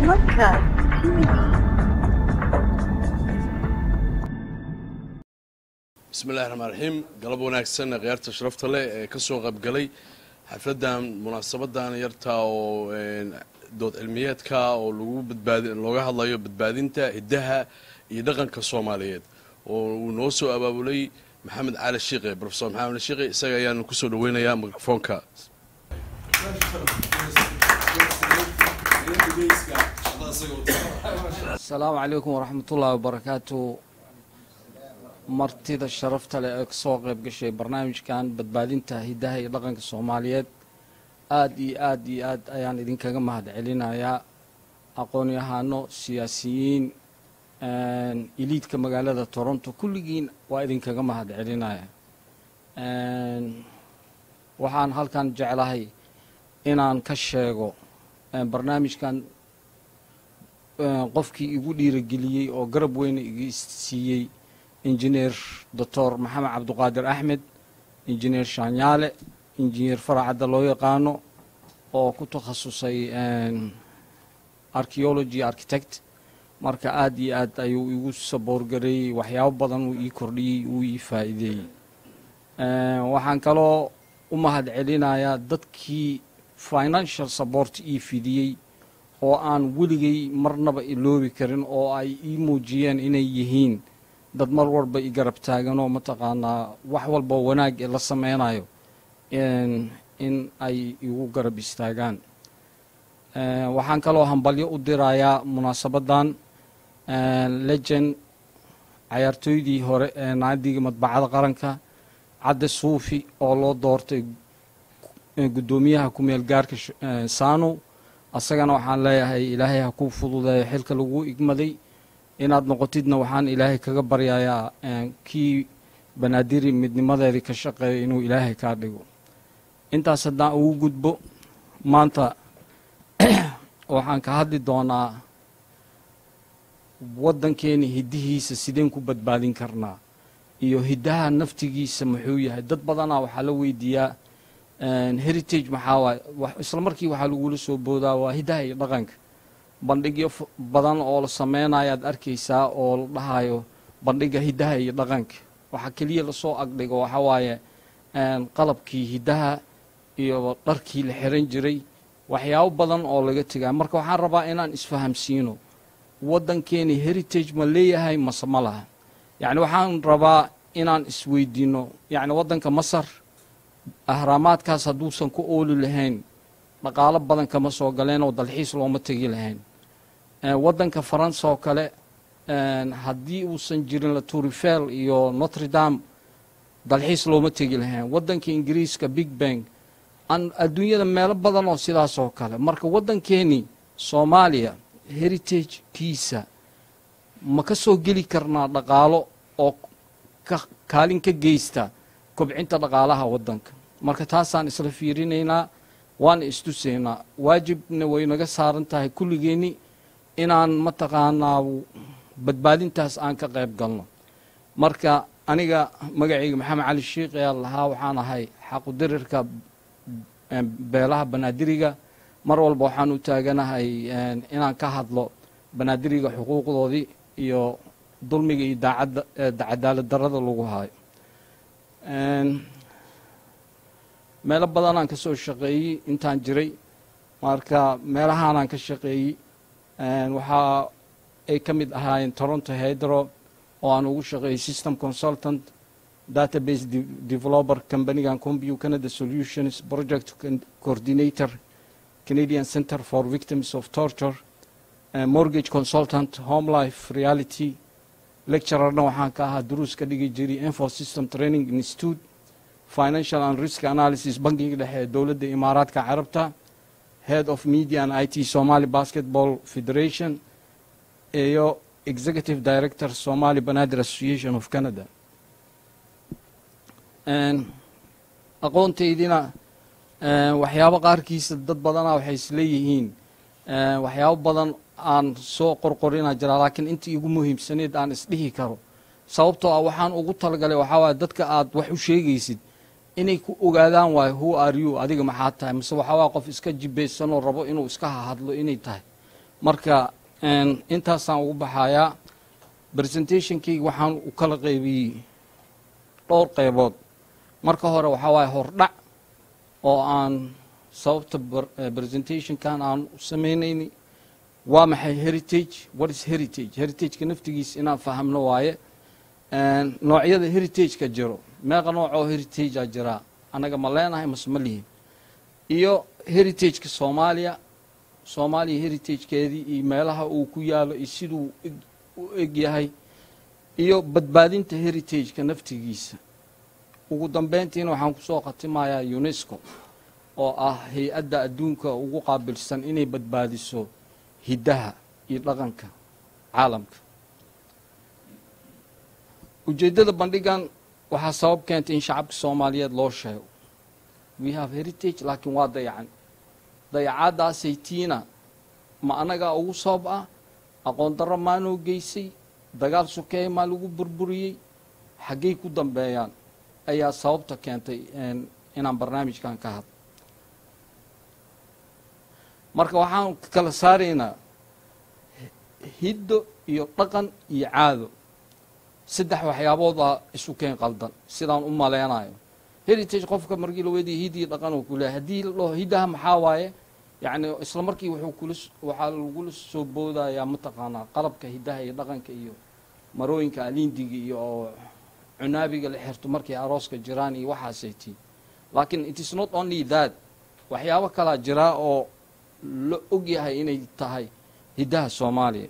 Podcast TV. bismillahi raxmaan raxiim galab wanaagsan khiyaarta sharafta leh ee ka soo qaybgalay xafladdan munaasabadan yarta oo dood cilmiyeedka oo lagu badbaadi looga hadlayo badbaadinta hiddaha iyo dhaqanka soomaaliyeed oo uu noo soo abaabulay maxamed cali shiiqe profesor maxamed cali shiiqe isaga ayaanu kusoo dhaweynayaa mikrofoonka asalaamu calaykum waraxmatullaahi wabarakaatu martida sharafta leh ee kasoo qayb gashay barnaamijkan badbaadinta hiddaha iyo dhaqanka soomaaliyeed aada iyo aada iyo aad ayaan idinkaga mahad celinayaa aqoon-yahano siyaasiyiin iliidka magaalada toronto kulligiin waa idinkaga mahad celinaya waxaan halkan jeclahay inaan ka sheego barnaamijkan qofkii igu dhiirageliyey oo garab weyna iga siiyey injineer doctor maxamed cabduqaadir axmed injineer shaanyaale injineer faracadda loo yaqaano oo ku takhasusay archeology architect marka aada iyo aad ayuu igu saboorgareeyey waxyaabo badan uu ii kordhiyey uu ii faa'iideeyey waxaan kaloo u mahad celinayaa dadkii financial support ii fidiyey oo aan weligay marnaba iloobi karin oo ay ii muujiyeen inay yihiin dad mar walba i garab taaganoo mataqaanaa wax walba wanaag ee la sameynayo in ay igu garab istaagaan waxaan kaloo hambalyo u dirayaa munaasabaddan legend cayaartooydii hore ee naadiga madbacada qaranka cadde suufi oo loo doortay guddoomiyaha ku-meel gaarka saanow asagana waxaan leeyahay ilaahay ha kuu fududeeyo xilka lagu igmaday inaad noqotidna waxaan ilaahay kaga baryayaa kii banaadiri midnimadeedii ka shaqeeya inuu ilaahay kaa dhigo intaas haddaan ugu gudbo maanta waxaan ka hadli doonaa waddankeeni hiddihiisa sideen ku badbaadin karnaa iyo hiddaha naftigiisa muxuu yahay dad badanaa waxaa la weydiiyaa heritage maxaa waay isla markii waxaa lagula soo boodaa waa hiddaha iyo dhaqanka bandhigyo badan oo la sameynayo aad arkaysaa oo la dhahayo bandhiga hiddaha iyo dhaqanka waxaa keliya lasoo agdhigo waxaa waaye qalabkii hiddaha iyo dharkii la xiran jiray waxyaabo badan oo laga tegaa marka waxaan rabaa inaan isfahamsiino waddankeeni heritage ma leeyahay mase ma laha yacni waxaan rabaa inaan isweydiino yacni waddanka masar ahraamaadkaas hadduusan ku ooli lahayn dhaqaalo badan kama soo galeen oo dalxiis looma tegi lahayn waddanka faransa oo kale haddii uusan jirin la turifel iyo notre dame dalxiis looma tegi lahayn waddanka ingiriiska big bang adduunyada meelo badan oo sidaas oo kale marka waddankeeni soomaaliya heritagekiisa ma ka soo geli karnaa dhaqaalo oo kaalin ka geysta kobcinta dhaqaalaha waddanka marka taasaan isla fiirinaynaa waana istusaynaa waajibna way naga saaran tahay kulligeenni inaan mataqaanaa badbaadintaas aan ka qayb galno marka aniga magacayga maxamed cali shiikh ayaa lahaa waxaan ahay xaqudirirka beelaha banaadiriga mar walba waxaan u taaganahay inaan ka hadlo banaadiriga xuquuqdoodii iyo dulmiga iyo daacadda cadaalad darada lagu haayo meelo badanaan ka soo shaqeeyey intaan jiray marka meelahaanaan ka shaqeeyey waxaa ay ka mid ahaayeen toronto hedro oo aan ugu shaqeeyey system consultant database developer companigan combu canada solutions project coordinator canadian center for victims of torture mortgage consultant home life reality lecturerna waxaan ka ahaa duruus ka dhigi jiray info system training institute financial and risk analysis bankiga dhexe ee dowladda imaaraadka carabta head of media and i t somali basketball federation iyo executive director somali banadir association of canada aqoontaydina waxyaabo qaarkiisa dad badanaa waxay isleeyihiin waxyaabo badan aan soo qorqorina jiraa laakiin intii igu muhiimsaneed aan isdhihi karo sababtoo ah waxaan ugu talagalay waxaa waaya dadka aad wax u sheegaysid inay ku ogaadaan waayo who are you adiga maxaa tahay mise waxaa waaya qof iska jibeysanoo rabo inuu iska hahadlo inay tahay marka intaasaan ugu baxayaa presentationkayga waxaan u kala qaybiyey dhowr qaybood marka hore waxaa waaye hordhac oo aan sababta presentationkan aan u samaynayni waa maxay heritage what is heritage heritageka naftigiisa inaan fahamno waaye noocyada heritageka jiro meeqa nooc oo heritagea jiraa annaga ma leenahay mase ma lihin iyo heritageka soomaaliya soomaaliya heritagekeedii iyo meelaha uu ku yaalo iyo siduu u eg yahay iyo badbaadinta heritageka naftigiisa ugu dambeyntiina waxaan kusoo khatimayaa unesco oo ah hay-adda adduunka ugu qaabilsan inay badbaadiso hiddaha iyo dhaqanka caalamka ujeeddada bandhigan waxaa sabab keentay in shacabka soomaaliyeed loo sheego we have heritage laakiin waa dayacan dayacaaddaasay tiina ma annagaa ugu sabab ah aqoon darro maanoo geysay dagaal sokeeye maa lagu burburiyey xaggay ku dambeeyaan ayaa sababta keentay inaan barnaamijkan ka hadlo marka waxaan kala saaraynaa hiddo iyo dhaqan iyo caado saddex waxyaaboodaa isu keen qaldan sidaan u maleynayo heritage qofka markii la weydiya hid iyo dhaqan uu ku leehay haddii la dhaho hiddaha maxaa waaye yacni isla markii wuxuu kula waxaa lagula soo boodayaa mataqaanaa qalabka hiddaha iyo dhaqanka iyo marooyinka alindiga iyo oo cunaabiga la xirto markay arooska jiraan iyo waxaasay tii laakiin it is not only that waxyaabo kalaa jiraa oo la og yahay inay tahay hiddaha soomaaliya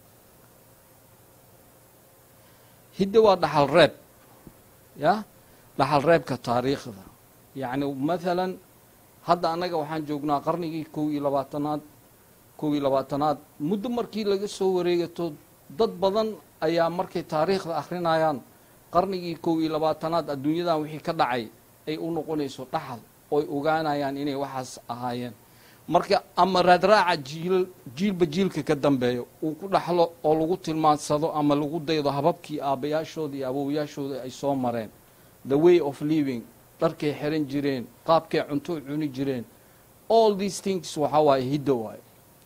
hidda waa dhaxal reeb ya dhaxal reebka taariikhda yacni mathalan hadda annaga waxaan joognaa qarnigii kow iyo labaatanaad kow iyo labaatanaad muddo markii laga soo wareegato dad badan ayaa markay taariikhda akhrinayaan qarnigii kow iyo labaatanaad adduunyadan wixii ka dhacay ay u noqonayso dhaxal ooy ogaanayaan inay waxaas ahaayeen marka ama raadraaca jiil jiilba jiilka ka dambeeyo uu ku dhaxlo oo lagu tilmaansado ama lagu daydo hababkii aabbayaashooda iyo awowayaashooda ay soo mareen the way of living dharkay xiran jireen qaabkay cunto cuni jireen all these things waxaa waaye hiddo waaye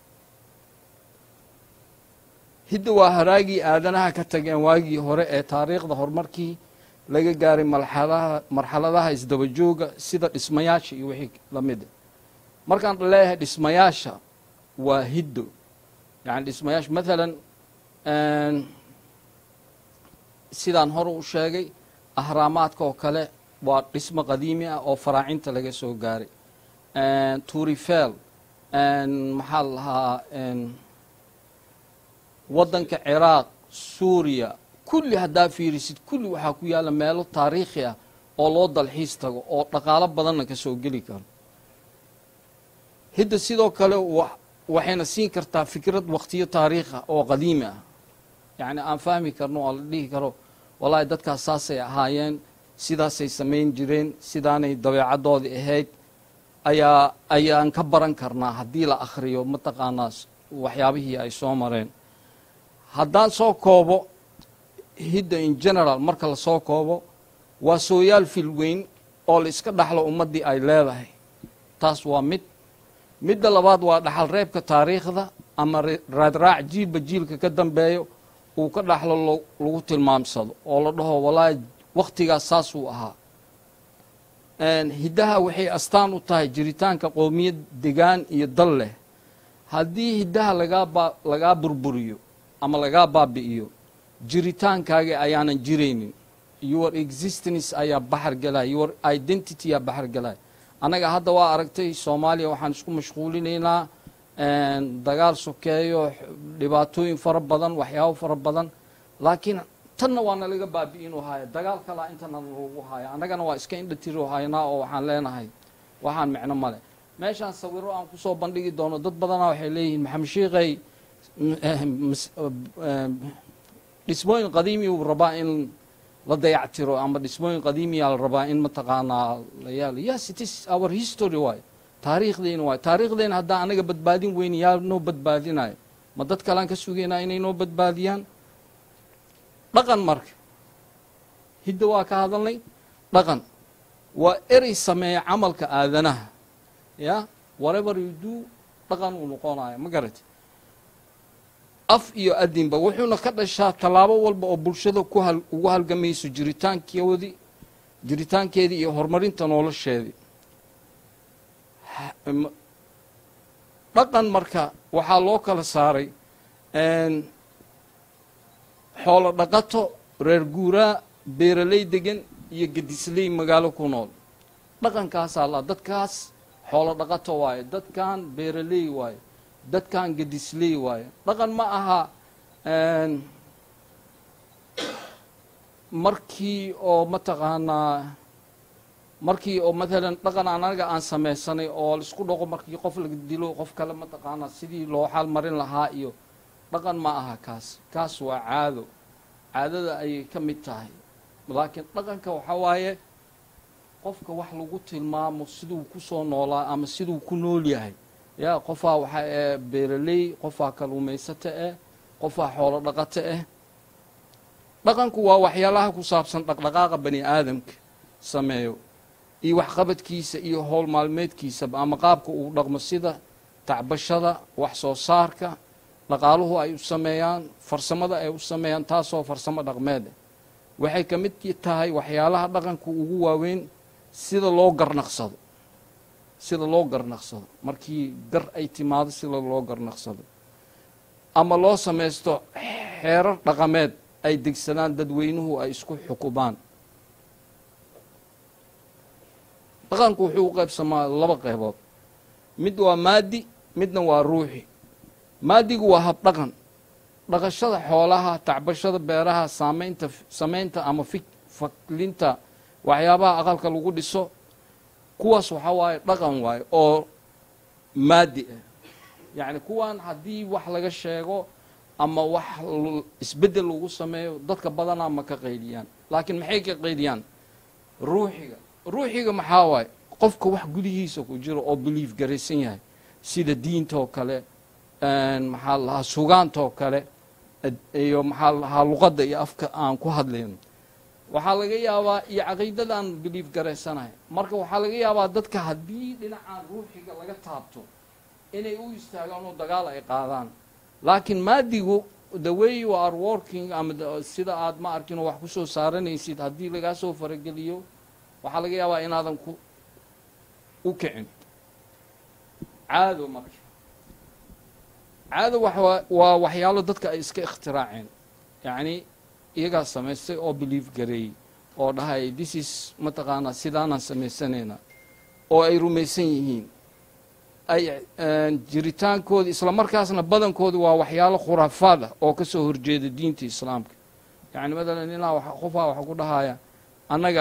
hidda waa haraagii aadanaha ka tageen waagii hore ee taariikhda horumarkii laga gaaray marxaladaha marxaladaha isdabajooga sida dhismayaasha iyo wixii lamida markaan leeyahay dhismayaasha waa hiddo yani dhismayaasha mathalan sidaan hore u sheegay ahraamaadka oo kale waa dhismo qadiimi ah oo faraacinta laga soo gaaray turifel maxaa la lahaa waddanka ciraaq suuriya kulli haddaa fiirisid kulli waxaa ku yaalla meelo taariikhi ah oo loo dalxiis tago oo dhaqaalo badanna ka soo geli karo hidda sidoo kale waxayna siin kartaa fikrad waqtiyo taariikha oo qadiimi ah yacni aan fahmi karno oo la dhihi karo wallaahi dadkaas saasay ahaayeen sidaasay samayn jireen sidaanay dabeecaddoodii ahayd ayaa ayaan ka baran karnaa haddii la akhriyo mataqaanaa waxyaabihii ay soo mareen haddaan soo koobo hidda in general marka la soo koobo waa sooyaal filweyn oo la iska dhaxlo ummaddii ay leedahay taas waa mid midda labaad waa dhaxal reebka taariikhda ama raadraac jiilba jiilka ka dambeeyo uu ka dhaxlo lagu tilmaamsado oo la dhaho wallaahi wakhtigaas saasuu ahaa hiddaha waxay astaan u tahay jiritaanka qoomiyad degaan iyo dal leh haddii hiddaha lagaa lagaa burburiyo ama lagaa baabi'iyo jiritaankaaga ayaanan jiraynin your existence ayaa baxar galaya your identity yaa baxar galaya annaga hadda waa aragtay soomaaliya waxaan isku mashquulinaynaa dagaal sokeeyo dhibaatooyin fara badan waxyaabo fara badan laakiin tanna waa nalaga baabi'inu haya dagaal kalaa intana lagu haya annagana waa iska indhatiro haynaa oo waxaan leenahay waxaan micno male meeshaan sawiro aan kusoo bandhigi doono dad badanaa waxay leeyihiin maxamed sheikhay dhismooyin qadiimi uu rabaa in la dayactiro ama dhismooyin qadiimiyaa la rabaa in mataqaanaa la yaalo yes it is our history waay taariikhdeyna waay taariikhdeyna haddaan anaga badbaadin weyn yaa noo badbaadinayo ma dad kalean ka sugaynaa inay noo badbaadiyaan dhaqan marka hidda waa ka hadalnay dhaqan waa erey sameeya camalka aadanaha ya whatever you do dhaqan uu noqonayo ma garati af iyo adinba wuxuuna ka dhashaa tallaabo walba oo bulshada ku hal ugu halgamayso jiritaankoodii jiritaankeedii iyo horumarinta nolosheedii Ha- m- dhaqan marka waxaa loo kala saaray een, xoolo dhaqato reer guuraa beeraley degan iyo gedisley magaalo ku nool dhaqankaasaa la dadkaas xoolo dhaqato waaye dadkan beeraley waaye dadkan gedisley waaye dhaqan ma aha een, markii oo mataqaanaa markii oo maalan dhaqan anaga aan samaysanay oo laisku dhaqo markii qof laga dilo qof kale mataqaanaa sidii loo xaal marin lahaa iyo dhaqan ma aha kaas kaas waa caado caadada ayay ka mid tahay laakiin dhaqanka waxaa waaye qofka wax lagu tilmaamo siduu ku soo noolaa ama siduu ku nool yahay ya qofaa waxa ee beeraley qofaa kaluumaysato eh qofaa xoolo dhaqato ah dhaqanku waa waxyaalaha ku saabsan dhaqdhaqaaqa bani aadamka sameeyo iyo waxqabadkiisa iyo howl maalmeedkiisaba ama qaabka uu dhaqmo sida tacbashada wax soo saarka dhaqaaluhu ay u sameeyaan farsamada ay u sameeyaan taasoo farsamo dhaqmeed ah waxay ka mid tahay waxyaalaha dhaqanku ugu waaweyn sida loo garnaqsado sida loo garnaqsado markii gar ay timaado sida loo garnaqsado ama loo samaysto xeerar dhaqameed ay degsadaan dadweynuhu ay isku xukumaan dhaqanku wuxuu u qaybsamaa laba qaybood mid waa maadi midna waa ruuxi maadigu waa habdhaqan dhaqashada xoolaha tacbashada beeraha saamaynta samaynta ama fi faklinta waxyaabaha aqalka lagu dhiso kuwaas waxaa waaye dhaqan waaye oo maadi ah yacni kuwan haddii wax laga sheego ama wax isbeddel lagu sameeyo dadka badanaa ma ka qaydiyaan laakiin maxay ka qaydiyaan ruuxiga ruuxiga maxaa waaye qofka wax gudihiisa ku jiro oo belief garaysan yahay sida diinta oo kale maxaa lahaa sugaanta oo kale iyo maxaa lahaa luqadda iyo afka aan ku hadlayno waxaa laga yaabaa iyo caqiidadaan belief garaysanahay marka waxaa laga yaabaa dadka haddii dhinacaan ruuxiga laga taabto inay u istaagaan oo dagaal ay qaadaan laakiin maadigu the way you are working ama sida aad ma arkin oo wax kusoo saaranaysid haddii lagaa soo farageliyo waxaa laga yaabaa inaadan ku u kicin caado marka caado waa waxyaalo dadka ay iska ikhtiraaceen yacni iyagaa samaystay oo belief gareeyey oo dhahay this is mataqaanaa sidaanaan samaysanayna oo ay rumaysan yihiin ay jiritaankooda isla markaasna badankooda waa waxyaalo khuraafaad ah oo ka soo horjeeda diinta islaamka yacni matalan inaa qofaa waxa ku dhahaya annaga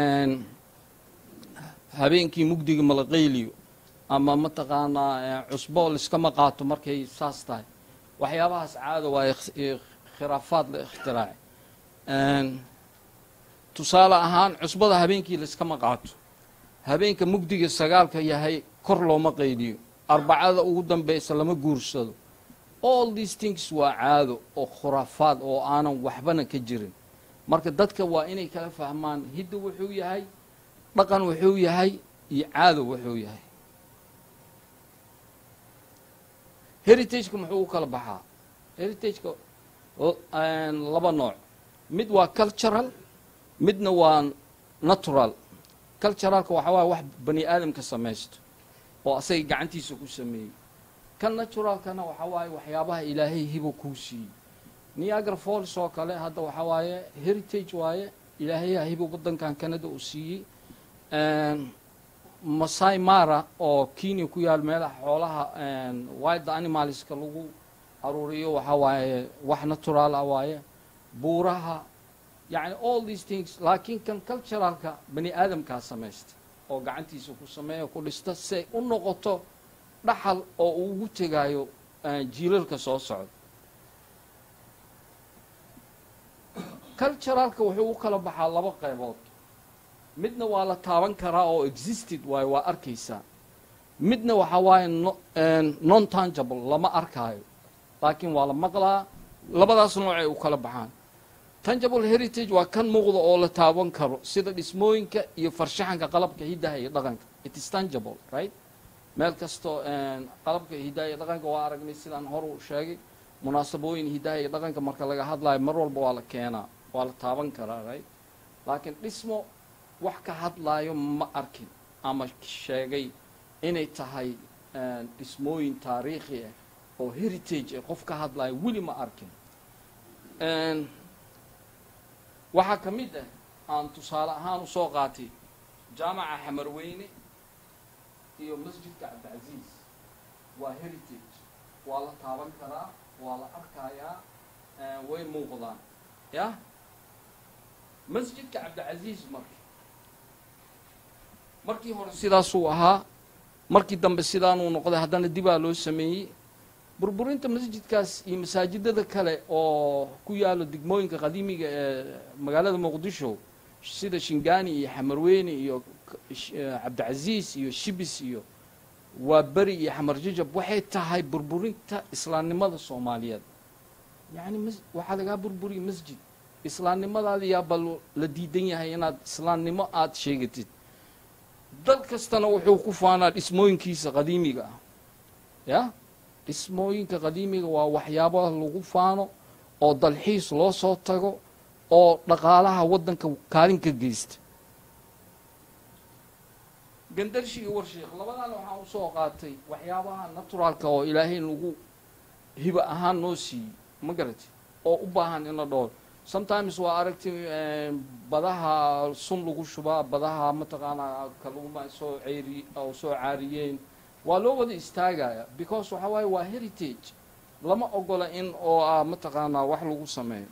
habeenkii mugdiga malaqayliyo ama mataqaanaa cusbo liskama qaato markay saas tahay waxyaabahaas caado waa khiraafaad la ikhtiraacay tusaale ahaan cusbada habeenkii laiskama qaato habeenka mugdiga sagaalka yahay kor looma qayliyo arbacada ugu dambaysa lama guursado all these things waa caado oo khuraafaad oo aanan waxbana ka jirin marka dadka waa inay kala fahmaan hidda wuxuu yahay dhaqan wuxuu yahay iyo caado wuxuu yahay heritageka muxuu u kala baxaa heritageka laba nooc mid waa cultural midna waa natural culturalka waxaa waaya wax bani aadamka samaysto oo asaga gacantiisa ku sameeyey kan naturalkana waxaa waaye waxyaabaha ilaahay hibo kuu siiyey niagra falls oo kale hadda waxaa waaye heritage waaye ilaahayaa hibo waddankan canada uu siiyey masai mara oo kenya ku yaal meelaha xoolaha wild animalska lagu aruuriyo waxaa waaye wax natural ah waaye buuraha yacni all these things laakiin kan culturalka bani aadamkaa samaysta oo gacantiisa ku sameeya ku dhista si ay u noqoto dhaxal oo uu ugu tegaayo jiilalka soo socda culturalka wuxuu u kala baxaa laba qaybood midna waa la taaban karaa oo existed waayo waa arkaysaa midna waxaa waaye non tangible lama arkaayo laakiin waa la maqlaa labadaas noocay u kala baxaan tangible heritage waa kan muuqda oo la taaban karo sida dhismooyinka iyo farshaxanka qalabka hiddaha iyo dhaqanka it is tangible right meel kastoo qalabka hiddaha iyo dhaqanka waa aragnay sidaan hor u sheegay munaasabooyin hidaha iyo dhaqanka marka laga hadlayo mar walba waa la keenaa waa la taaban karaa right laakiin dhismo wax ka hadlaayo ma arkin ama sheegay inay tahay dhismooyin taariikhi ah oo heritage ah qof ka hadlaayo weli ma arkin waxaa ka mid ah aan tusaale ahaan usoo qaatay jaamaca xamarweyne iyo masjidka cabdicasiis waa heritage waa la taaban karaa waa la arkayaa way muuqdaan yah masjidka cabdicasiis marka markii hore sidaasuu ahaa markii dambe sidaanuu noqday haddana dibaa loo sameeyey burburinta masjidkaas iyo masaajidada kale oo ku yaalo degmooyinka qadiimiga ee magaalada muqdisho sida shingani iyo xamarweyne iyo cabdicasiis iyo shibis iyo waa beri iyo xamarjajab waxay tahay burburinta islaamnimada soomaaliyeed yacni m waxaa lagaa burburiya masjid islaamnimadaada yaaba la diidan yahay inaad islaamnimo aada sheegatid dal kastana wuxuu ku faanaa dhismooyinkiisa qadiimiga ah ya dhismooyinka qadiimiga waa waxyaabaha lagu faano oo dalxiis loo soo tago oo dhaqaalaha waddanka kaalin ka geysta gandarshi iyo warsheekh labadaana waxaan usoo qaatay waxyaabaha naturaalka oo ilaahay lagu hiba ahaan noo siiyey ma garati oo u baahan in la dhool sometimes waa aragti badaha sun lagu shubaa badaha mataqaanaa kaluma soo ceeri oo soo caariyeen waa loo wada istaagaya because waxa waaye waa heritage lama ogola in oo ah mataqaanaa wax lagu sameeyo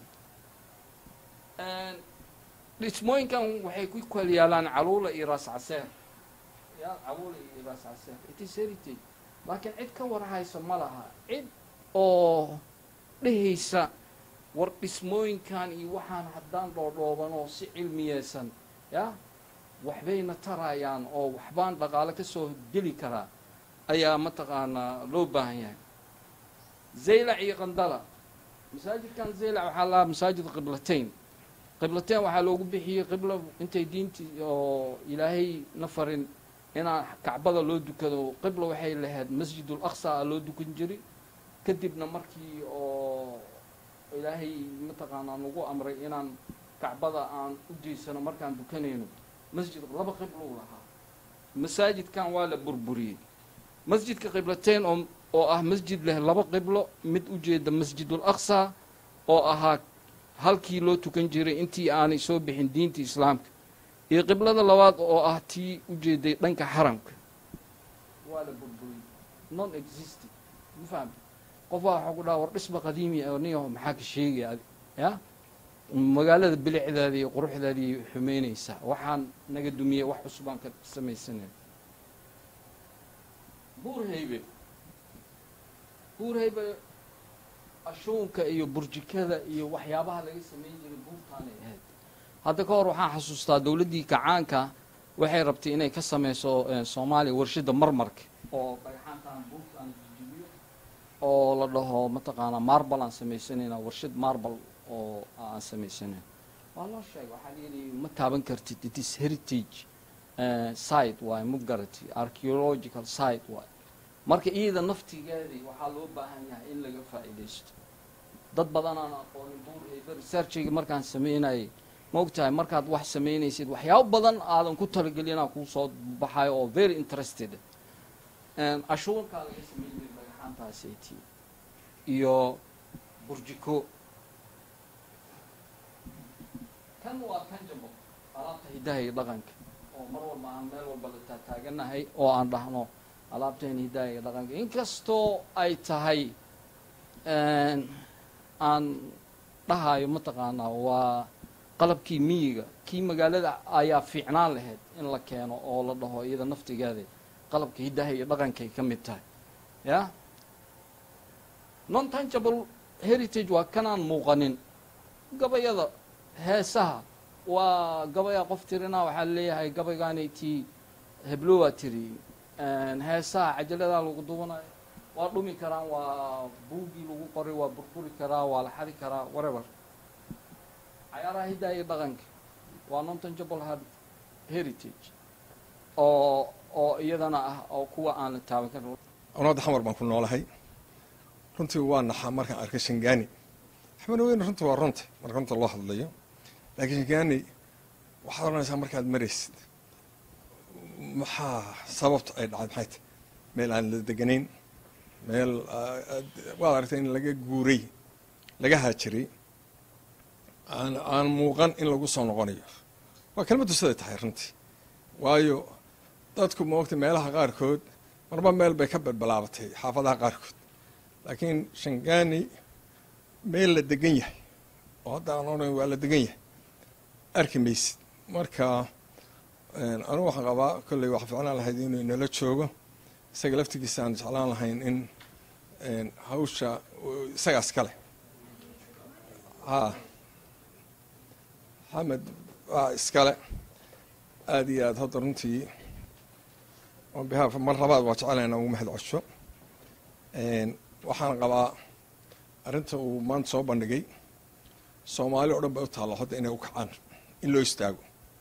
dhismooyinkan waxay ku kala yaalaan caluula iyo raas caseer ya caluula iyo raas caseer it is heritage laakiin cid ka warhaysa ma laha cid oo dhehaysa war dhismooyinkan iyo waxaan haddaan dhoodhooban oo si cilmiyeysan ya waxbayna tarayaan oo waxbaan dhaqaale ka soo geli karaa ayaa mataqaanaa loo baahan yahay zaylac iyo qandala masaajidkan zaylac waxaa lahaa masaajid qiblateyn qiblateyn waxaa loogu bixiyey qibla intay diintii oo ilaahay na farin inaan kacbada loo dukado qibla waxay lahayd masjidul aqsa a loo dukan jiray kadibna markii oo ilaahay mataqaanaa nagu amray inaan kacbada aan u jeysano markaan dukanayno masjid laba qiblou lahaa masaajidkan waa la burburiyey masjidka qiblateyn oo oo ah masjid leh laba qiblo mid ujeeda masjidul aqsa oo ahaa halkii loo tukan jiray intii aanay soo bixin diinta islaamka iyo qiblada labaad oo ah tii ujeeday dhanka xaramka waa la burburiyey non existing ma fahamta qof baa waxaa ku dhaha war dhisba qadiimi oo niyaho maxaa ka sheegaya adi ya magaalada bilicdaada iyo quruxdaadii xumeynaysaa waxaan naga dumiyey wax cusubaan ka samaysanay buurhaybe buurhaybe ashuunka iyo burjikada iyo waxyaabaha laga sameyn jiray buurtaanay ahayd hadda ka hor waxaan xasuustaa dowladdii kacaanka waxay rabtay inay ka sameyso soomaaliya warshada marmarka oo dhagxaantaan buurtaan jijibiyo oo la dhaho mataqaanaa marbal aan samaysanayna warshad marbal oo aan samaysanan waa loo sheegay waxaa layidhi ma taaban kartid it is heritage site waaye ma garati archaeological site waaye marka iyada naftigeedii waxaa loo baahan yahay in laga faa'iidaysto dad badan aan aqoonin buur researchiga markaan sameynayay ma ogtahay markaad wax samaynaysid waxyaabo badan aadan ku talagelinaa kuu soo baxayo oo very interested cashuurkaa laga sameyn jiray dhagaxaantaasati iyo burjiko kan waa tanjable alaabta hidaha iyo dhaqanka oo mar walba aan meel walba la taataaganahay oo aan dhahno alaabteen hidaha iyo dhaqanka inkastoo ay tahay aan dhahayo mataqaanaa waa qalabkii miyiga kii magaalada ayaa fiicnaan lahayd in la keeno oo la dhaho iyada naftigeeda qalabka hidaha iyo dhaqankay ka mid tahay ya non tangible heritage waa kanaan muuqanin gabayada heesaha waa gabaya qof tirinaa waxaa leeyahay gabaygaanay tii heblowaa tiri heesaha cajaladaa lagu dubanayo waa dhumi karaan waa buugii lagu qoray waa burburi karaa waa la xadi karaa whatever cayaaraha hidaa iyo dhaqanka waa non tangible heritage oo oo iyadana ah oo kuwa aan la taaban karin anada xamar baan ku noolahay runtii waa naxaa markaan arkay shangaani axmed weyne runtii waa runta marka runta loo hadlayo laakiin shangaani waxaad oranaysaa markaad maraysid maxaa sababta ay dhacday maxay tahy meel aan la deganayn meel waad aragtay in laga guuray laga haajiray aan aan muuqan in lagu soo noqonayo waa kelmaddu siday tahay runtii waayo dadku moogta meelaha qaarkood marba meel bay ka balbalaabatay xaafadaha qaarkood laakiin shangaani meel la degan yahay oo hadda aan odhan waa la degan yahay arki maysid marka anigu waxaan qabaa kolley waxaa ficlaan lahayd inuu inala joogo isaga laftigiisa aan jeclaan lahayn in hawsha isagaas kale ha maxamed waa iskale aada iyo aada hadda runtii on behalf mar labaad waa jecelaynaa ugu mahad cosho waxaan qabaa arrinta uu maanta soo bandhigay soomaali o dhan bay u taallo hadda inay u kacaan in loo istaago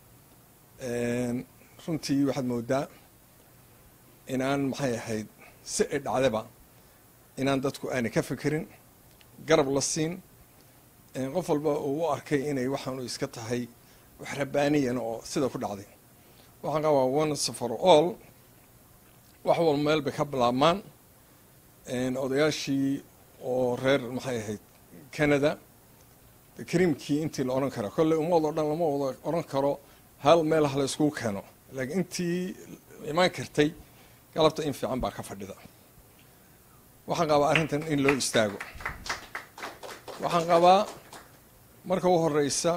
runtii waxaad moodaa inaan maxay ahayd si ay dhacdaba inaan dadku aanay ka fekerin garab la siin qof walba uu u arkay inay waxaanu iska tahay wax rabaaniyan oo sida ku dhacday waxaan qabaa once for all wax walba meel bay ka bilaabmaan odayaashii oo reer maxay ahayd canada kariimkii intii la odhan karo kolley ummad oo dhan lama wada odhan karo hal meel ha la iskugu keeno laakiin intii imaan kartay galabta in fiican baa ka fadhida waxaan qabaa arrintan in loo istaago waxaan qabaa marka u horeysa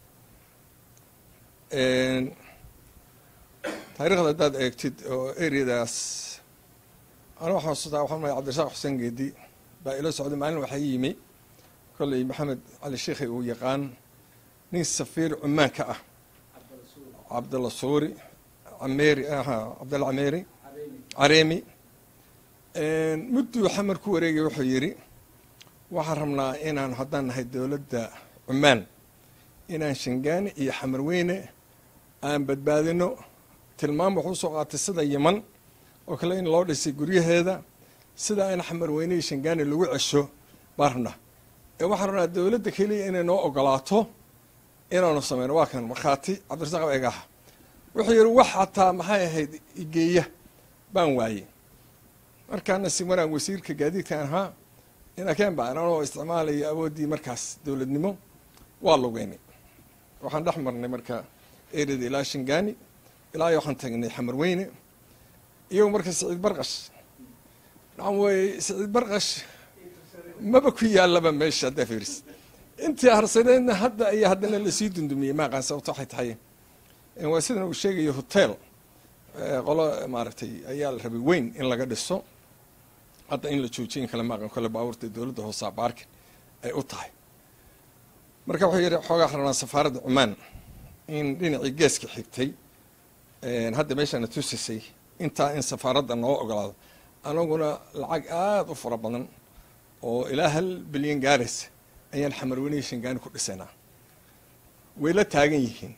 taarikhda haddaad eegtid oo areadaas ana waxaan xusuustaa waxaan mahay cabdirasaaq xuseen geedi baa ila socday maalin waxaa yimi kolley maxamed cali sheikhay uu yaqaan nin safiir cumaanka ah cabdalla suuri ameeri cabdalla cameeri careemi mudduu xamar ku wareegay wuxuu yidhi waxaan rabnaa inaan haddaan nahay dowladda cumaan inaan shangaani iyo xamar weyne aan badbaadino tilmaam wuxuu soo qaatay sida yeman oo kale in loo dhisay guryaheeda sida in xamar weyne iyo shangaani lagu cesho baan rabnaa ee waxaan rabnaa dowladda keliya inay noo ogolaato inaanu sameyno waa kan markhaati cabdirasaaq eegaha wuxuu yidhi wax xataa maxay ahayd igeeya baan waayey markaana si maraan wasiirka gaadiidkan ahaa inakeen baan anoo isticmaalaya awooddii markaas dowladnimo waa lugeynay waxaan dhex marnay marka ereda ilaa shangaani ilaa waxaan tagnay xamar weyne iyago marka siciid barqash nacan wey siciid barqash maba ku yaalaba meesha haddaa fiiris intii harsaneedna hadda iyo haddana lasii dundumiyey maaqaan sababto waxay tahay waa sidan uu sheegayo hotel qolo maaragtay ayaa la rabay weyn in laga dhiso hadda in la joojiyin kale maaqan kole baabuurta dowladda hoosaa baarkin ay u tahay marka wuxuu yidhi xoogaa rabnaa safaaradda cumaan in dhinacii geeska xigtay hadda meeshaana tusisay intaa in safaaradda noo ogolaado anaguna lacag aada u fara badan oo ilaa hal bilyan gaaraysa ayaan xamarweynihi shangaani ku dhisaynaa way la taagan yihiin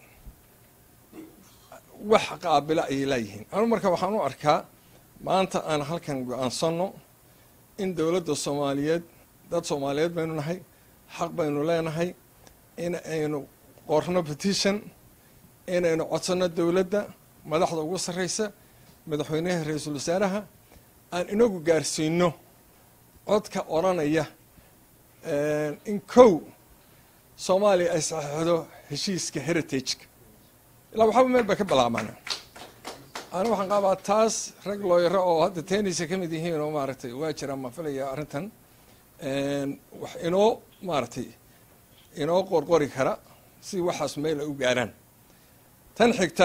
wax qaabila ayay laayihiin anu marka waxaan u arkaa maanta aan halkan go-aansano in dowladda soomaaliyeed dad soomaaliyeed baynu nahay xaq baynu leenahay in aynu qorno petition inaynu codsanno dowladda madaxda ugu sarreysa madaxweynaha ra-iisul wasaaraha aan inagu gaarsiino codka odranaya in kow soomaaliya ay saxeixdo heshiiska heritageka ilaa waxaba meel bay ka bilaabmaana ana waxaan qabaa taas rag looyaro oo hadda tenisa ka mid yihiin oo maaragtay waa jiraan maan filaya arrintan wax inoo maaragtay inoo qorqori kara si waxaas meel ay u gaaraan tan xigta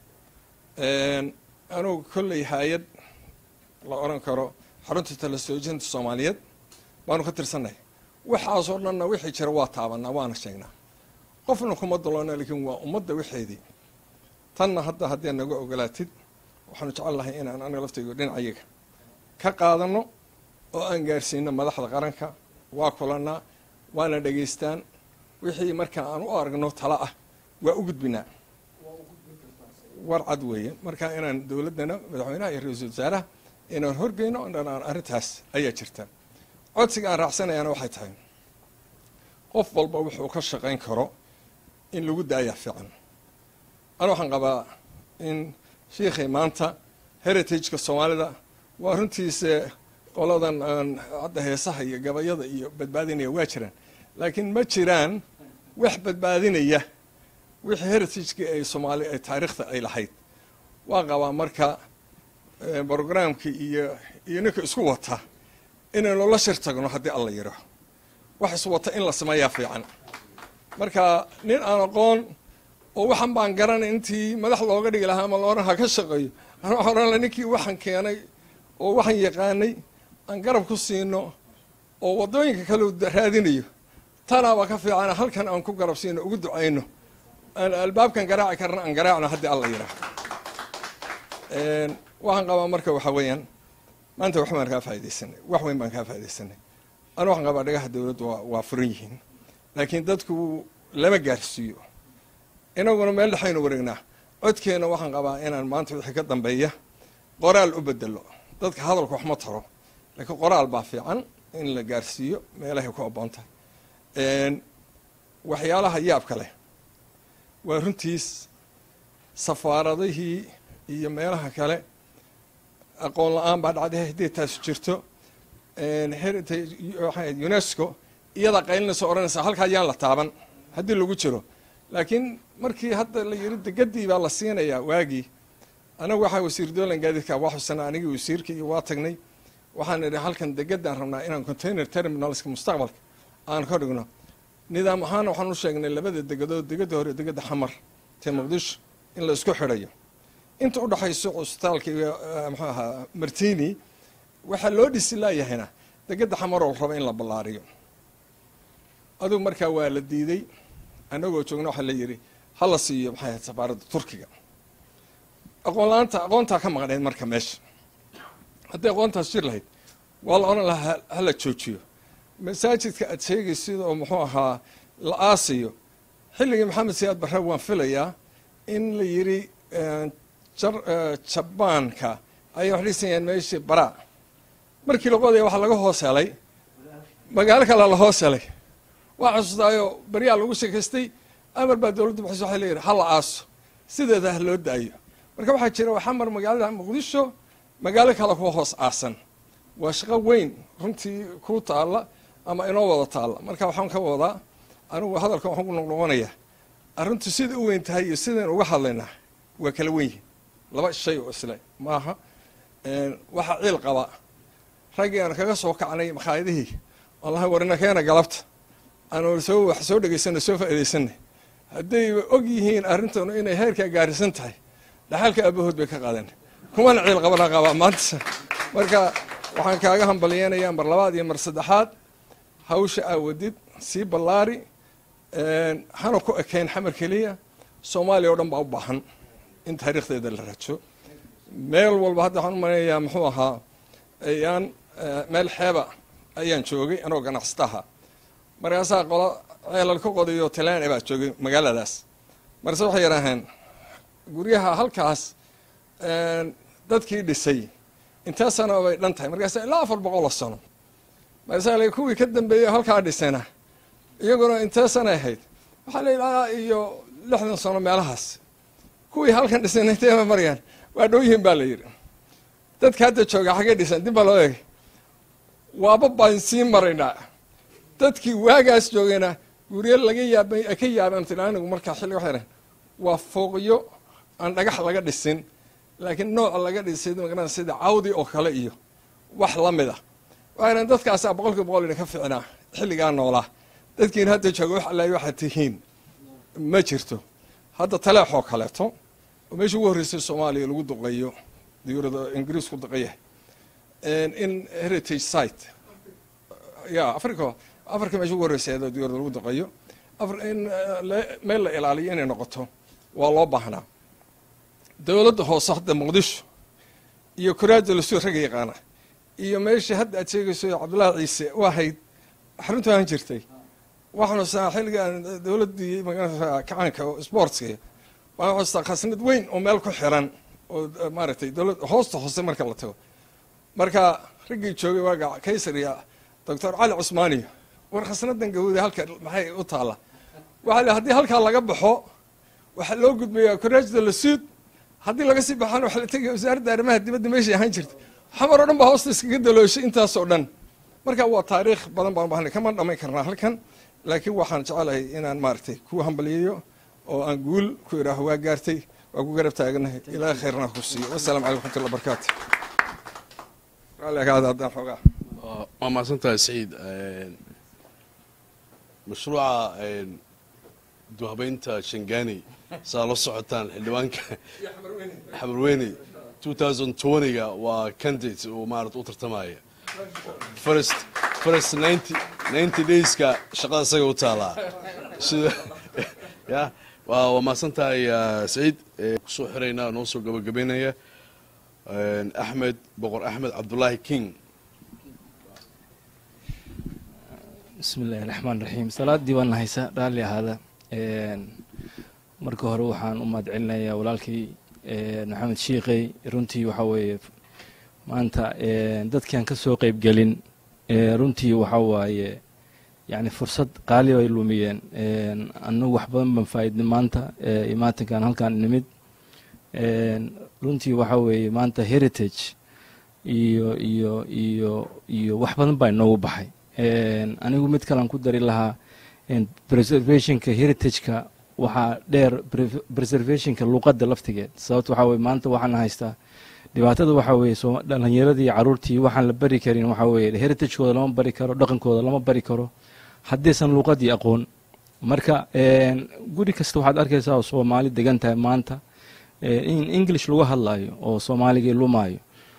anugu kolley hay-ad la odhan karo xarunta tala soojinta soomaaliyeed baanu ka tirsannahay waxaasoo dhanna wixii jira waa taabanaa waana sheegnaa qofna kuma daloona laakiin waa ummadda wixeedii tanna hadda haddii naga ogolaatid waxaanu jecel lahay inaan aniga laftaygo dhinacayaga ka qaadano oo aan gaarsiino madaxda qaranka waa kulanaa waana dhegaystaan wixii marka aan u aragno tala ah waa u gudbinaa war cad weeye marka inaan dowladdana madaxweynaha iyo ra-iisul wasaaraha inaan horgeyno dhan aan arrintaas ayaa jirta codsiga aan raacsanayaana waxay tahay qof walba wuxuu ka shaqayn karo in lagu daayaa fiican ana waxaan qabaa in shiikhay maanta heritageka soomaalida waa runtiisa qoladan aan hadda heesaha iyo gabayada iyo badbaadinaya waa jiraan laakiin ma jiraan wax badbaadinaya wixii heritagekii ay soomaali ay taariikhda ay lahayd waa qabaa marka brogramkii iyo iyo ninka isku wata inaynu la shir tagno haddii alla yidho wax iswata in la sameeyaa fiican marka nin aan aqoon oo waxan baan garanay intii madax looga dhigi lahaa ama looran ha ka shaqeeyo ana waxaan ohan laha ninkii waxan keenay oo waxan yaqaanay aan garab ku siino oo waddooyinka kale raadinayo tanaaba ka fiicana halkan aan ku garab siino ugu ducayno aan albaabkan garaaci karna aan garaacno haddii alla yidhaah waxaan qabaa marka waxaa weeyaan maanta wax baan kaa faa'idaysanay wax weyn baan kaa faa'idaysanay ana waxaan qabaa dhagaha dawladdu waa waa furan yihiin laakiin dadku lama gaarsiiyo inaguna meel dhexaynu wareegnaa codkeena waxaan qabaa inaan maanta wixii ka dambeeya qoraal u bedelo dadka hadalku wax ma taro laakiin qoraal baa fiican in la gaarsiiyo meelahay ku aboon tahay waxyaalaha yaabka leh waa runtiis safaaradihii iyo meelaha kale aqoon la-aan baa dhacday haddii taas jirto heritage unesco iyadaa qaylinaysa odhanaysa halkaa yaan la taaban haddii lagu jiro laakiin markii hadda la yiri degadii baa la siinayaa waagii anagu waxaa wasiir doolan gaadiidka waa xusana anigii wasiirkii iyo waa tagnay waxaan idhi halkan degadaan rabnaa inaan container terminalska mustaqbalka aan ka dhigno nidaam ahaana waxaan u sheegnay labada degadood degada hore degada xamar tee muqdisho in la isku xidhayo inta u dhexayso cusbitaalka iyo muxuu ahaa martini waxaa loo dhisi laayahayna degada xamaroo la raba in la ballaariyo adugu markaa waa la diiday annagoo joogna waxaa la yidhi ha la siiyo maxay ahayd safaaradda turkiga aqoon la-aanta aqoontaa ka maqnayd marka meesha hadday aqoontaas jir lahayd waa la odhan lahaa ha la joojiyo masaajidka aad sheegaysid oo muxuu ahaa la aasiyo xilligii maxamed siyaad barre waan filayaa in la yidhi jabaanka ayay wax dhisayaan meeshii baraa markii la qodaya waxaa laga hoos helay magaalo kale la hoos helay waa xasuustaayo baryaa lagu sheekaystay amar baa dowladda baxaysa waxay leeyihi ha la aaso sideeda ha loo daayo marka waxaa jira xamar magaalada muqdisho magaalo kale kuwa hoos aasan waa shaqo weyn runtii ku taalla ama inoo wada taalla marka waxaan ka wadaa anigu hadalkan waxaan ku noqnoqonayaa arrintu sida u weyn tahay iyo sidaynu uga hadlaynaa waa kala wen yihin laba shay oo isle maaha waxaa ciil qaba raggii aan kaga soo kacnay makhaayadihii wallahi warina keena galabta aanu soo wax soo dhegaysanay soo faa'iidaysanay hadday og yihiin arrintanu inay heerkaa gaarisan tahay dhaxalka aabahood bay ka qaadeen kumana ciil qabana qabaa maanta marka waxaan kaaga hambalyeynayaa mar labaad iyo mar saddexaad hawsha aa wadid sii ballaari hana ku ekayn xamar keliya soomaaliya oo dhan baa u baahan in taariikhdeeda la rajo meel walba hadda waxaan u maleynayaa muxuu ahaa ayaan meel xeeba ayaan joogay anoo ganacsataha markaasaa qola ceelal ka qodayo talaane baa joogay magaaladaas marse waxay yidhaaheen guryaha halkaas dadkii dhisay intee sano bay dhan tahay markaasa ilaa afar boqol oo sano markaasaa la kuwii ka dambeeyey halkaa dhisayna iyaguna intee sanay ahayd waxaa la yidhahaa iyo lixdan sano meelahaas kuwii halkan dhisayna inteema marayaan waa dhow yihiin baa la yidhi dadka hadda jooga xaggay dhisan dib baa loo eegay waaba baan sii maraynaa dadkii waagaas joogayna guryo laga yaabay ay ka yaabeen tilaanigu markaa xilli waxay dhahen waa fooqyo aan dhagax laga dhisin laakiin nooca laga dhisay magaran sida cawdi oo kale iyo wax la mid a waxay dhahen dadkaasaa boqolkiiba boqol idinka ficnaa xilligaa noolaa dadkiina hadda jooga wax allaay waxaad tihiin ma jirto hadda taleexoo kaleeto oo meeshii ugu horreysay soomaaliya lagu duqeeyo diyuurada ingiriisku duqeeyahay in heritage site ya africa africa meesha ugu horreysay iyadoo diyuurada lagu duqeeyo in meel la ilaaliyo inay noqoto waa loo baahnaa dowladda hoose hadda muqdisho iyo koraaja lasoo raga yaqaana iyo meeshii hadda aad sheegayso cabdullaahi ciise u ahayd xaruntu ahaan jirtay waxaanu saa xilligaan dowladdii magarata kacaanka oo sportska waxaan xustaa khasnad weyn oo meel ku xiran oo maaragtay dowlad hoosta hoose marka la tago marka raggii joogay waaga kaysar iyo doctor cali cusmaaniyo war khasnadan gawda halka maxay u taalla waxaa la haddii halkaa laga baxo waxaa loo gudbayaa koraajda la suud haddii laga sii baxana waxaa la tegaya wasaaradda arrimaha dibadda meeshay ahaan jirta xamar oo dhan baa hoosta iskaga dalooshay intaasoo dhan marka waa taariikh badan baan bahnay kama dhamayn karnaa halkan laakiin waxaan jecelahay inaan maaragtay ku hambaliyayo oo aan guul ku idhaaho waa gaartay waa ku garab taaganahay ilaahay khayrna ku siiyo wasalaamu calaykum raxmatullahi barakaatu raalli agaada haddaan xoogaa waa mahadsantahay saciid mashruuca duhabeynta shangani saa la socotaan xildhibaanka xamarweyne ga waa candidate uu maarata u tartamaya first first ninety ninety dayska shaqada isaga u taalaa sida ya waa waa mahadsantahay saciid kusoo xiraynaa noo soo gabagabeynaya axmed boqor axmed cabdullaahi king bismi illahi raxmaan raxiim salaadii waan nahaysa raalli ahaada marka hore waxaan u mahad celinayaa walaalkay maxamed shiiqey runtii waxaa weeye maanta dadkiaan ka soo qeybgelin runtii waxaa waaye yani fursad qaali ay lumiyeen annagu wax badan baan faa'iidnay maanta imaatinkan halkaan nimid runtii waxaa weeye maanta heritage iyo iyo iyo iyo wax badan baa inoogu baxay anigu mid kalean ku dari lahaa preservationka heritageka waxaa dheer preservationka luuqadda laftigeed sababto waxaa weye maanta waxaan haystaa dhibaatada waxaa weeye dhalinyaradii caruurtii waxaan la bari karin waxaa weeye heritagekooda lama bari karo dhaqankooda lama bari karo haddaysan luuqadii aqoon marka guri kasta waxaad arkaysaa oo soomaali degan tahay maanta in english lagu hadlayo oo soomaaligii lumaayo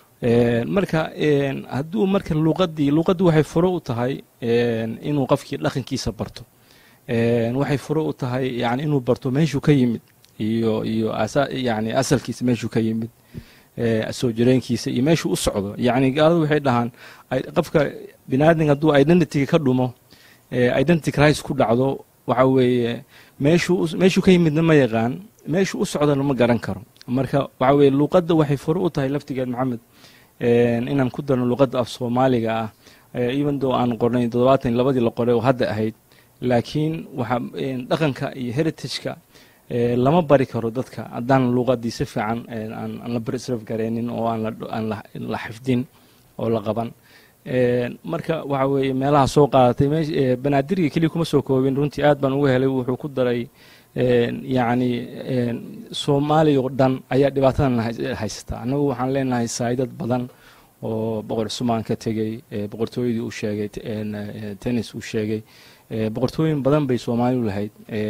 marka hadduu marka luuqadii luuqaddu waxay furo u tahay inuu qofkii dhaqankiisa barto waxay furo u tahay yani inuu barto meeshuu ka yimid iyo iyo yani asalkiisa meeshuu ka yimid soo jireenkiisa iyo meeshuu u socdo yani gaaladu waxay dhahaan qofka binaadin hadduu identityga ka dhumo identity crisis ku dhacdo waxa weeye meeshuu meeshuu ka yimidna ma yaqaan meeshuu u socdana ma garan karo marka waxa weeye luuqadda waxay furo u tahay laftigeed maxamed inaan ku darno luuqadda af soomaaliga ah even though aan qornay toddobaatan iyo labadii la qoray oo hadda ahayd laakiin waxa dhaqanka iyo heritageka lama bari karo dadka haddaan luuqadii si fiican aan la preserve gareynin oo aan la xifdin oo la qaban marka waxa weeye meelaha soo qaadatay banaadirga keliya kuma soo koobin runtii aad baan uga helay wuxuu ku daray yacni soomaaliya oo dhan ayaa dhibaatadan haysataa annagu waxaan leenahay saayidad badan oo boqor cusumaan ka tegey boqortooyadii uu sheegay tennis uu sheegay boqortooyin badan bay soomaalidu lahayd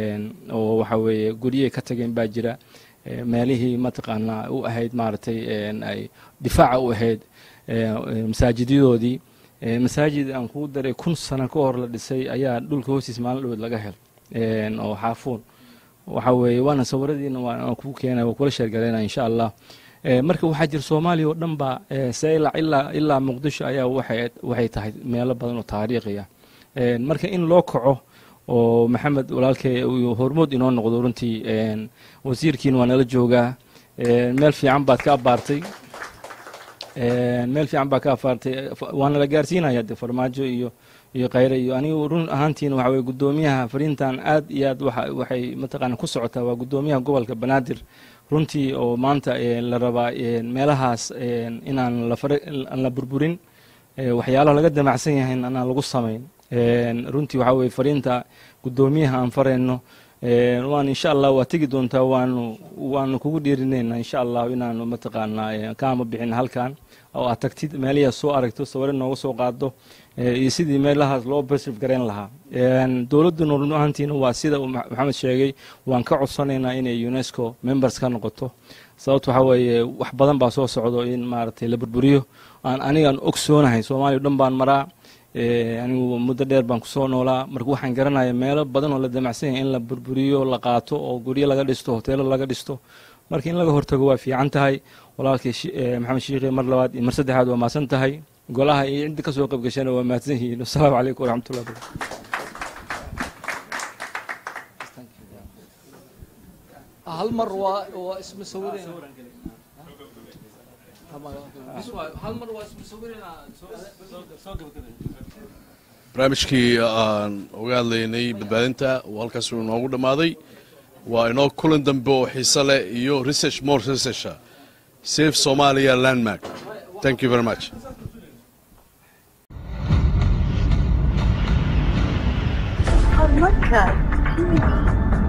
oo waxa weeye guryahay ka tageen baa jira meelihii mataqaanaa u ahayd maaragtay ay difaaca u ahayd masaajidyadoodii masaajid aan kugu daray kun sano ka hor la dhisay ayaa dhulka hoostiis maalin dhaweed laga hel oo xaafuun waxa weeye waana sawiradiina waan kugu keenaya waa kula sheergalaynaya insha allah marka waxaa jira soomaaliya oo dhan baa seylac ilaa ilaa muqdisho ayaa waxay waxay tahay meelo badan oo taariikhiya marka in loo kaco oo maxamed walaalkay uu hormood inoo noqdo runtii wasiirkiina waa nala joogaa meel fiican baad ka abaartay meel fiican baa ka afaartay waana la gaarsiinaya de farmaajo iyo iyo khayre iyo anigu run ahaantiina waxa weye guddoomiyaha fariintan aad iyo aad waxa waxay mataqaana ku socotaa waa guddoomiyaha gobolka banaadir runtii oo maanta la rabaa meelahaas inaan laaan la burburin waxyaalaha laga damacsan yahay anaan lagu samayn runtii waxaa weye fariinta guddoomiyaha aan farayno waan insha allah waa tegi doontaa waanu waanu kugu dhiirinayna insha allah inaanu mataqaanaa kaama bixin halkan oo aad tagtid meelihiia soo aragto sawire nooga soo qaado iyo sidii meelahaas loo preserve garayn lahaa dowladduna run ahaantiina waa sida uu maxamed sheegay waan ka codsanaynaa inay unesco members ka noqoto sababto waxaa weeye wax badan baa soo socdo in maaragtay la burburiyo aan anigaan ogsoonahay soomaaliya o dhan baan maraa anigu muddo dheer baan kusoo noolaa marka waxaan garanaya meelo badan oo la damacsan yahay in la burburiyo la qaato oo guryo laga dhisto hoteelo laga dhisto marka in laga hortago waa fiican tahay walaalkay maxamed shiikhe mar labaad iyo mar saddexaad waa mahadsan tahay golaha iyo cidda ka soo qayb gashana waa mahadsan yihiin wasalaamu calaykum waraxmatullah hal mar waa waa isma sawireen barnaamijkii aan uga hadlaynay badbaadinta uu halkaas uu inoogu dhammaaday waa inoo kulan dambe oo xiise leh iyo research more researcha safe somalia landmark thank you very much Podcast TV.